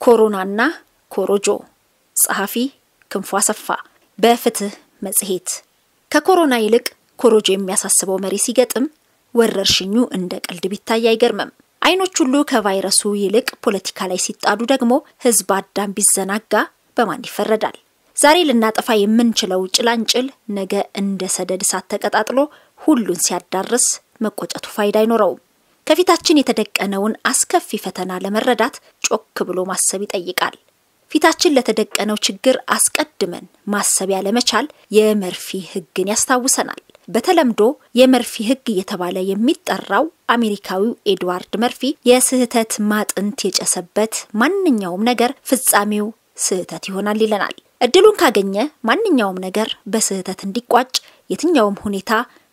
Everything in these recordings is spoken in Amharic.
ኮሮናና ኮሮጆ ጸሐፊ ክንፉ አሰፋ በፍትህ መጽሔት። ከኮሮና ይልቅ ኮሮጆ የሚያሳስበው መሪ ሲገጥም ወረርሽኙ እንደ ቀልድ ቢታይ አይገርምም። አይኖች ሁሉ ከቫይረሱ ይልቅ ፖለቲካ ላይ ሲጣዱ ደግሞ ህዝብ አዳም ቢዘናጋ በማን ይፈረዳል? ዛሬ ልናጠፋ የምንችለው ጭላንጭል ነገ እንደ ሰደድ እሳት ተቀጣጥሎ ሁሉን ሲያዳርስ መቆጨቱ ፋይዳ አይኖረውም። ከፊታችን የተደቀነውን አስከፊ ፈተና ለመረዳት ጮክ ብሎ ማሰብ ይጠይቃል። ፊታችን ለተደቀነው ችግር አስቀድመን ማሰብ ያለመቻል የመርፊ ህግን ያስታውሰናል። በተለምዶ የመርፊ ህግ እየተባለ የሚጠራው አሜሪካዊው ኤድዋርድ መርፊ የስህተት ማጥንት የጨሰበት ማንኛውም ነገር ፍጻሜው ስህተት ይሆናል ይለናል። እድሉን ካገኘ ማንኛውም ነገር በስህተት እንዲቋጭ የትኛውም ሁኔታ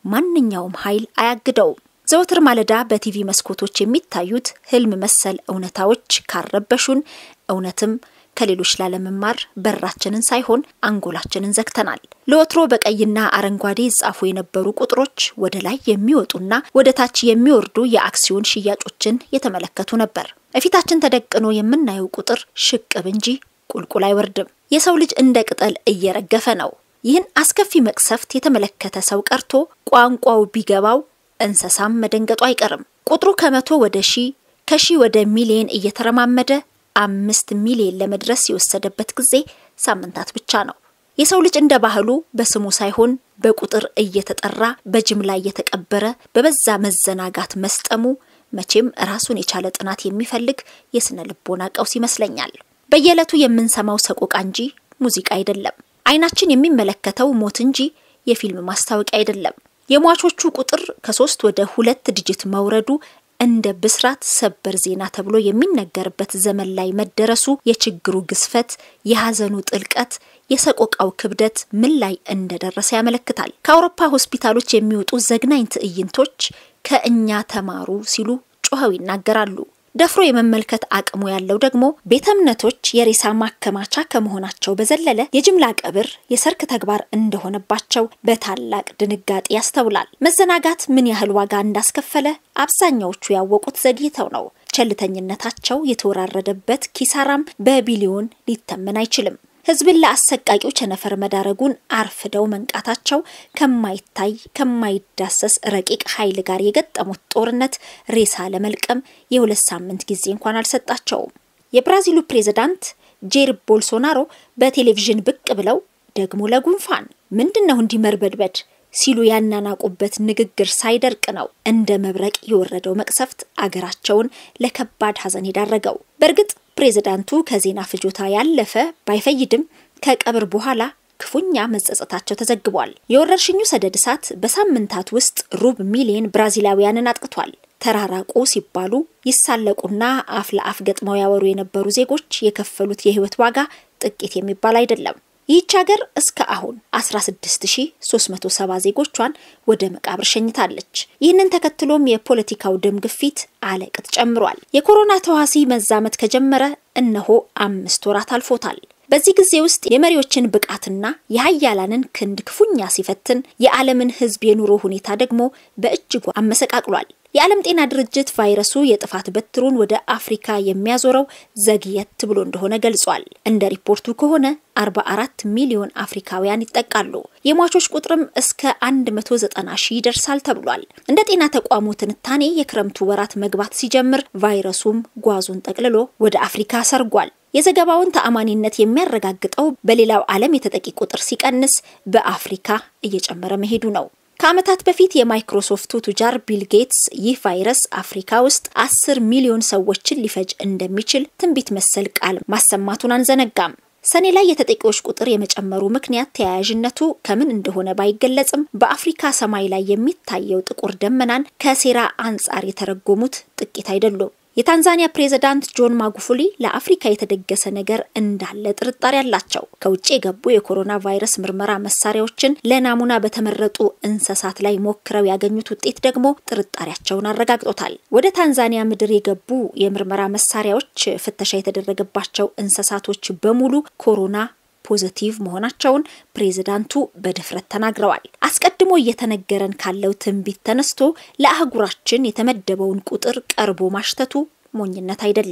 ማንኛውም ኃይል አያግደውም። ዘወትር ማለዳ በቲቪ መስኮቶች የሚታዩት ህልም መሰል እውነታዎች ካረበሹን እውነትም ከሌሎች ላለመማር በራችንን ሳይሆን አንጎላችንን ዘግተናል። ለወትሮ በቀይና አረንጓዴ ይጻፉ የነበሩ ቁጥሮች ወደ ላይ የሚወጡና ወደ ታች የሚወርዱ የአክሲዮን ሽያጮችን የተመለከቱ ነበር። እፊታችን ተደቅኖ የምናየው ቁጥር ሽቅብ እንጂ ቁልቁል አይወርድም። የሰው ልጅ እንደ ቅጠል እየረገፈ ነው። ይህን አስከፊ መቅሰፍት የተመለከተ ሰው ቀርቶ ቋንቋው ቢገባው እንስሳም መደንገጡ አይቀርም። ቁጥሩ ከመቶ ወደ ሺህ ከሺህ ወደ ሚሊየን እየተረማመደ አምስት ሚሊየን ለመድረስ የወሰደበት ጊዜ ሳምንታት ብቻ ነው። የሰው ልጅ እንደ ባህሉ በስሙ ሳይሆን በቁጥር እየተጠራ በጅምላ እየተቀበረ በበዛ መዘናጋት መስጠሙ መቼም ራሱን የቻለ ጥናት የሚፈልግ የስነ ልቦና ቀውስ ይመስለኛል። በየዕለቱ የምንሰማው ሰቆቃ እንጂ ሙዚቃ አይደለም። አይናችን የሚመለከተው ሞት እንጂ የፊልም ማስታወቂያ አይደለም። የሟቾቹ ቁጥር ከሶስት ወደ ሁለት ዲጂት መውረዱ እንደ ብስራት ሰበር ዜና ተብሎ የሚነገርበት ዘመን ላይ መደረሱ የችግሩ ግዝፈት፣ የሐዘኑ ጥልቀት፣ የሰቆቃው ክብደት ምን ላይ እንደደረሰ ያመለክታል። ከአውሮፓ ሆስፒታሎች የሚወጡ ዘግናኝ ትዕይንቶች ከእኛ ተማሩ ሲሉ ጮኸው ይናገራሉ። ደፍሮ የመመልከት አቅሙ ያለው ደግሞ ቤተ እምነቶች የሬሳ ማከማቻ ከመሆናቸው በዘለለ የጅምላ ቀብር የሰርክ ተግባር እንደሆነባቸው በታላቅ ድንጋጤ ያስተውላል። መዘናጋት ምን ያህል ዋጋ እንዳስከፈለ አብዛኛዎቹ ያወቁት ዘግይተው ነው። ቸልተኝነታቸው የተወራረደበት ኪሳራም በቢሊዮን ሊተመን አይችልም። ሕዝብን ለአሰቃቂው ቸነፈር መዳረጉን አርፍደው መንቃታቸው ከማይታይ ከማይዳሰስ ረቂቅ ኃይል ጋር የገጠሙት ጦርነት ሬሳ ለመልቀም የሁለት ሳምንት ጊዜ እንኳን አልሰጣቸውም። የብራዚሉ ፕሬዝዳንት ጄር ቦልሶናሮ በቴሌቪዥን ብቅ ብለው ደግሞ ለጉንፋን ምንድን ነው እንዲህ መርበድበድ ሲሉ ያናናቁበት ንግግር ሳይደርቅ ነው እንደ መብረቅ የወረደው መቅሰፍት አገራቸውን ለከባድ ሐዘን የዳረገው። በእርግጥ ፕሬዝዳንቱ ከዜና ፍጆታ ያለፈ ባይፈይድም ከቀብር በኋላ ክፉኛ መጸጸታቸው ተዘግቧል። የወረርሽኙ ሰደድ እሳት በሳምንታት ውስጥ ሩብ ሚሊዮን ብራዚላውያንን አጥቅቷል። ተራራቁ ሲባሉ ይሳለቁና አፍ ለአፍ ገጥመው ያወሩ የነበሩ ዜጎች የከፈሉት የህይወት ዋጋ ጥቂት የሚባል አይደለም። ይህች ሀገር እስከ አሁን 16370 ዜጎቿን ወደ መቃብር ሸኝታለች። ይህንን ተከትሎም የፖለቲካው ደም ግፊት አለቅጥ ጨምሯል። የኮሮና ተዋሲ መዛመት ከጀመረ እነሆ አምስት ወራት አልፎታል። በዚህ ጊዜ ውስጥ የመሪዎችን ብቃትና የሀያላንን ክንድ ክፉኛ ሲፈትን፣ የዓለምን ህዝብ የኑሮ ሁኔታ ደግሞ በእጅጉ አመሰቃቅሏል። የዓለም ጤና ድርጅት ቫይረሱ የጥፋት በትሩን ወደ አፍሪካ የሚያዞረው ዘግየት ብሎ እንደሆነ ገልጿል። እንደ ሪፖርቱ ከሆነ 44 ሚሊዮን አፍሪካውያን ይጠቃሉ። የሟቾች ቁጥርም እስከ 190 ሺህ ይደርሳል ተብሏል። እንደ ጤና ተቋሙ ትንታኔ የክረምቱ ወራት መግባት ሲጀምር ቫይረሱም ጓዙን ጠቅልሎ ወደ አፍሪካ ሰርጓል። የዘገባውን ተአማኒነት የሚያረጋግጠው በሌላው ዓለም የተጠቂ ቁጥር ሲቀንስ በአፍሪካ እየጨመረ መሄዱ ነው። ከዓመታት በፊት የማይክሮሶፍቱ ቱጃር ቢል ጌትስ ይህ ቫይረስ አፍሪካ ውስጥ አስር ሚሊዮን ሰዎችን ሊፈጅ እንደሚችል ትንቢት መሰል ቃል ማሰማቱን አንዘነጋም። ሰኔ ላይ የተጠቂዎች ቁጥር የመጨመሩ ምክንያት ተያያዥነቱ ከምን እንደሆነ ባይገለጽም በአፍሪካ ሰማይ ላይ የሚታየው ጥቁር ደመናን ከሴራ አንጻር የተረጎሙት ጥቂት አይደሉም። የታንዛኒያ ፕሬዝዳንት ጆን ማጉፉሊ ለአፍሪካ የተደገሰ ነገር እንዳለ ጥርጣሬ አላቸው። ከውጭ የገቡ የኮሮና ቫይረስ ምርመራ መሳሪያዎችን ለናሙና በተመረጡ እንስሳት ላይ ሞክረው ያገኙት ውጤት ደግሞ ጥርጣሬያቸውን አረጋግጦታል። ወደ ታንዛኒያ ምድር የገቡ የምርመራ መሳሪያዎች ፍተሻ የተደረገባቸው እንስሳቶች በሙሉ ኮሮና ፖዘቲቭ መሆናቸውን ፕሬዝዳንቱ በድፍረት ተናግረዋል። አስቀድሞ እየተነገረን ካለው ትንቢት ተነስቶ ለአህጉራችን የተመደበውን ቁጥር ቀርቦ ማሽተቱ ሞኝነት አይደለም።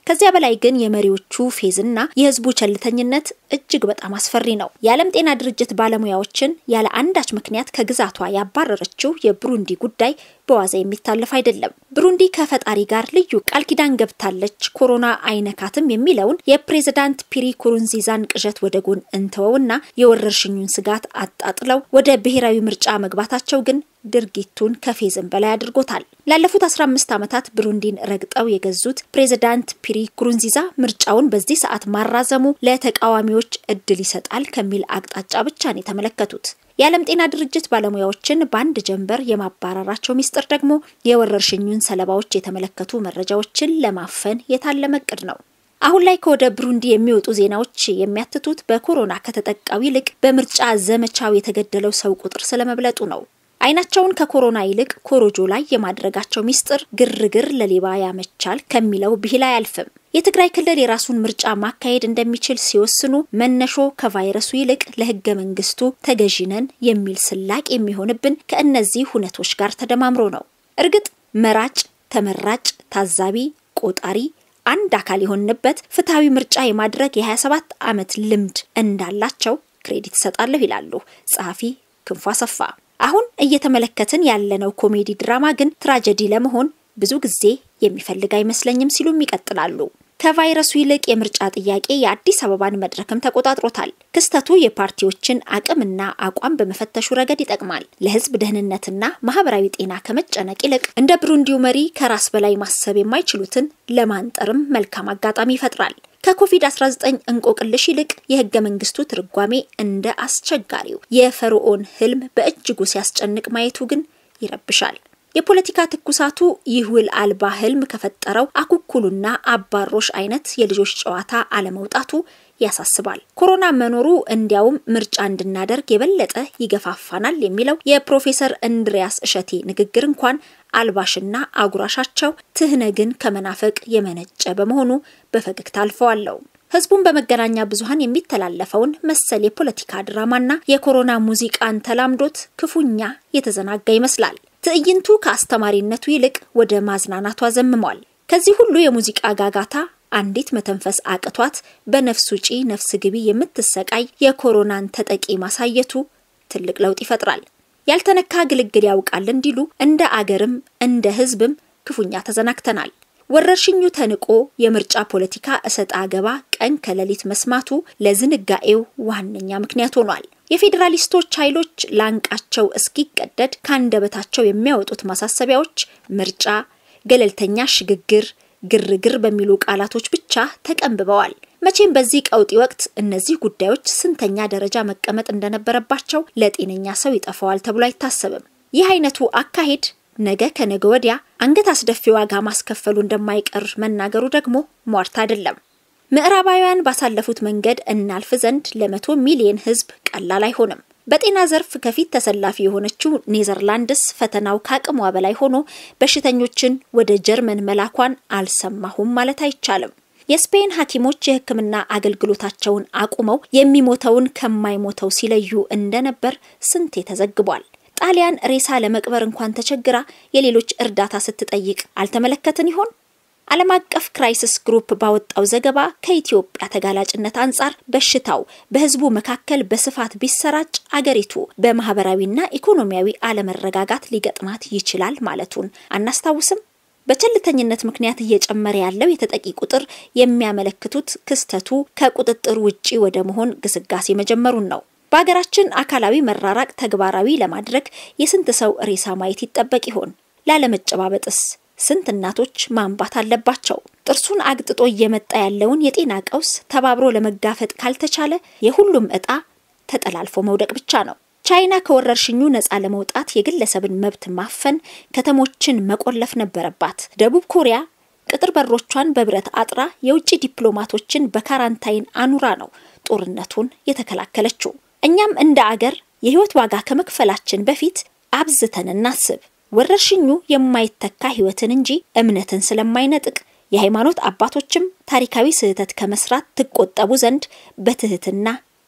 ከዚያ በላይ ግን የመሪዎቹ ፌዝና የህዝቡ ቸልተኝነት እጅግ በጣም አስፈሪ ነው። የዓለም ጤና ድርጅት ባለሙያዎችን ያለ አንዳች ምክንያት ከግዛቷ ያባረረችው የብሩንዲ ጉዳይ በዋዛ የሚታለፍ አይደለም። ብሩንዲ ከፈጣሪ ጋር ልዩ ቃል ኪዳን ገብታለች፣ ኮሮና አይነካትም የሚለውን የፕሬዝዳንት ፒሪ ኩሩንዚዛን ቅዠት ወደ ጎን እንተወውና የወረርሽኙን ስጋት አጣጥለው ወደ ብሔራዊ ምርጫ መግባታቸው ግን ድርጊቱን ከፌዝም በላይ አድርጎታል። ላለፉት 15 ዓመታት ብሩንዲን ረግጠው የገዙት ፕሬዝዳንት ፒሪ ኩሩንዚዛ ምርጫውን በዚህ ሰዓት ማራዘሙ ለተቃዋሚዎች እድል ይሰጣል ከሚል አቅጣጫ ብቻ ነው የተመለከቱት። የዓለም ጤና ድርጅት ባለሙያዎችን በአንድ ጀንበር የማባረራቸው ሚስጥር ደግሞ የወረርሽኙን ሰለባዎች የተመለከቱ መረጃዎችን ለማፈን የታለመ እቅድ ነው። አሁን ላይ ከወደ ብሩንዲ የሚወጡ ዜናዎች የሚያትቱት በኮሮና ከተጠቃው ይልቅ በምርጫ ዘመቻው የተገደለው ሰው ቁጥር ስለመብለጡ ነው። አይናቸውን ከኮሮና ይልቅ ኮሮጆ ላይ የማድረጋቸው ሚስጥር ግርግር ለሌባ ያመቻል ከሚለው ብሂል አያልፍም። የትግራይ ክልል የራሱን ምርጫ ማካሄድ እንደሚችል ሲወስኑ መነሾ ከቫይረሱ ይልቅ ለሕገ መንግስቱ ተገዢነን የሚል ስላቅ የሚሆንብን ከእነዚህ ሁነቶች ጋር ተደማምሮ ነው። እርግጥ መራጭ፣ ተመራጭ፣ ታዛቢ፣ ቆጣሪ አንድ አካል የሆንበት ፍትሐዊ ምርጫ የማድረግ የ27 ዓመት ልምድ እንዳላቸው ክሬዲት እሰጣለሁ ይላሉ ጸሐፊ ክንፉ አሰፋ። አሁን እየተመለከትን ያለነው ኮሜዲ ድራማ ግን ትራጀዲ ለመሆን ብዙ ጊዜ የሚፈልግ አይመስለኝም ሲሉም ይቀጥላሉ። ከቫይረሱ ይልቅ የምርጫ ጥያቄ የአዲስ አበባን መድረክም ተቆጣጥሮታል። ክስተቱ የፓርቲዎችን አቅምና አቋም በመፈተሹ ረገድ ይጠቅማል። ለህዝብ ደህንነትና ማህበራዊ ጤና ከመጨነቅ ይልቅ እንደ ብሩንዲው መሪ ከራስ በላይ ማሰብ የማይችሉትን ለማንጠርም መልካም አጋጣሚ ይፈጥራል። ከኮቪድ-19 እንቆቅልሽ ይልቅ የህገ መንግስቱ ትርጓሜ እንደ አስቸጋሪው የፈርዖን ህልም በእጅጉ ሲያስጨንቅ ማየቱ ግን ይረብሻል። የፖለቲካ ትኩሳቱ ይህ ውል አልባ ህልም ከፈጠረው አኩኩሉና አባሮሽ አይነት የልጆች ጨዋታ አለመውጣቱ ያሳስባል። ኮሮና መኖሩ እንዲያውም ምርጫ እንድናደርግ የበለጠ ይገፋፋናል የሚለው የፕሮፌሰር እንድሪያስ እሸቴ ንግግር እንኳን አልባሽና አጉራሻቸው ትህነግን ከመናፈቅ የመነጨ በመሆኑ በፈገግታ አልፈዋለሁ። ህዝቡን በመገናኛ ብዙኃን የሚተላለፈውን መሰል የፖለቲካ ድራማና የኮሮና ሙዚቃን ተላምዶት ክፉኛ የተዘናጋ ይመስላል። ትዕይንቱ ከአስተማሪነቱ ይልቅ ወደ ማዝናናቱ አዘምሟል። ከዚህ ሁሉ የሙዚቃ ጋጋታ አንዲት መተንፈስ አቅቷት በነፍስ ውጪ ነፍስ ግቢ የምትሰቃይ የኮሮናን ተጠቂ ማሳየቱ ትልቅ ለውጥ ይፈጥራል። ያልተነካ ግልግል ያውቃል እንዲሉ እንደ አገርም እንደ ህዝብም ክፉኛ ተዘናግተናል። ወረርሽኙ ተንቆ የምርጫ ፖለቲካ እሰጥ አገባ ቀን ከሌሊት መስማቱ ለዝንጋኤው ዋነኛ ምክንያት ሆኗል። የፌዴራሊስቶች ኃይሎች ላንቃቸው እስኪቀደድ ከአንደበታቸው የሚያወጡት ማሳሰቢያዎች ምርጫ፣ ገለልተኛ ሽግግር፣ ግርግር በሚሉ ቃላቶች ብቻ ተቀንብበዋል። መቼም በዚህ ቀውጢ ወቅት እነዚህ ጉዳዮች ስንተኛ ደረጃ መቀመጥ እንደነበረባቸው ለጤነኛ ሰው ይጠፋዋል ተብሎ አይታሰብም። ይህ አይነቱ አካሄድ ነገ ከነገ ወዲያ አንገት አስደፊ ዋጋ ማስከፈሉ እንደማይቀር መናገሩ ደግሞ ሟርት አይደለም። ምዕራባውያን ባሳለፉት መንገድ እናልፍ ዘንድ ለመቶ ሚሊዮን ሕዝብ ቀላል አይሆንም። በጤና ዘርፍ ከፊት ተሰላፊ የሆነችው ኔዘርላንድስ ፈተናው ከአቅሟ በላይ ሆኖ በሽተኞችን ወደ ጀርመን መላኳን አልሰማሁም ማለት አይቻልም። የስፔን ሐኪሞች የሕክምና አገልግሎታቸውን አቁመው የሚሞተውን ከማይሞተው ሲለዩ እንደነበር ስንቴ ተዘግቧል። ጣሊያን ሬሳ ለመቅበር እንኳን ተቸግራ የሌሎች እርዳታ ስትጠይቅ አልተመለከትን ይሆን? ዓለም አቀፍ ክራይሲስ ግሩፕ ባወጣው ዘገባ ከኢትዮጵያ ተጋላጭነት አንጻር በሽታው በህዝቡ መካከል በስፋት ቢሰራጭ አገሪቱ በማህበራዊና ኢኮኖሚያዊ አለመረጋጋት ሊገጥማት ይችላል ማለቱን አናስታውስም? በቸልተኝነት ምክንያት እየጨመረ ያለው የተጠቂ ቁጥር የሚያመለክቱት ክስተቱ ከቁጥጥር ውጪ ወደ መሆን ግስጋሴ መጀመሩን ነው። በሀገራችን አካላዊ መራራቅ ተግባራዊ ለማድረግ የስንት ሰው ሬሳ ማየት ይጠበቅ ይሆን? ላለመጨባበጥስ ስንት እናቶች ማንባት አለባቸው? ጥርሱን አግጥጦ እየመጣ ያለውን የጤና ቀውስ ተባብሮ ለመጋፈጥ ካልተቻለ የሁሉም ዕጣ ተጠላልፎ መውደቅ ብቻ ነው። ቻይና ከወረርሽኙ ነፃ ለመውጣት የግለሰብን መብት ማፈን፣ ከተሞችን መቆለፍ ነበረባት። ደቡብ ኮሪያ ቅጥር በሮቿን በብረት አጥራ የውጭ ዲፕሎማቶችን በካራንታይን አኑራ ነው ጦርነቱን የተከላከለችው። እኛም እንደ አገር የህይወት ዋጋ ከመክፈላችን በፊት አብዝተን እናስብ። ወረርሽኙ የማይተካ ህይወትን እንጂ እምነትን ስለማይነጥቅ የሃይማኖት አባቶችም ታሪካዊ ስህተት ከመስራት ትቆጠቡ ዘንድ በትህትና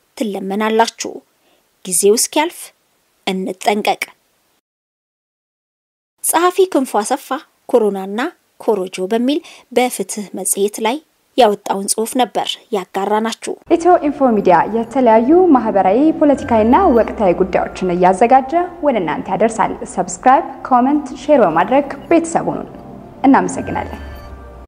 ትለመናላችሁ። ጊዜው እስኪያልፍ እንጠንቀቅ። ጸሐፊ ክንፉ አሰፋ ኮሮናና ኮሮጆ በሚል በፍትህ መጽሔት ላይ ያወጣውን ጽሑፍ ነበር ያጋራናችሁ። ኢትዮ ኢንፎ ሚዲያ የተለያዩ ማህበራዊ፣ ፖለቲካዊና ወቅታዊ ጉዳዮችን እያዘጋጀ ወደ እናንተ ያደርሳል። ሰብስክራይብ፣ ኮመንት፣ ሼር በማድረግ ቤተሰቡን እናመሰግናለን።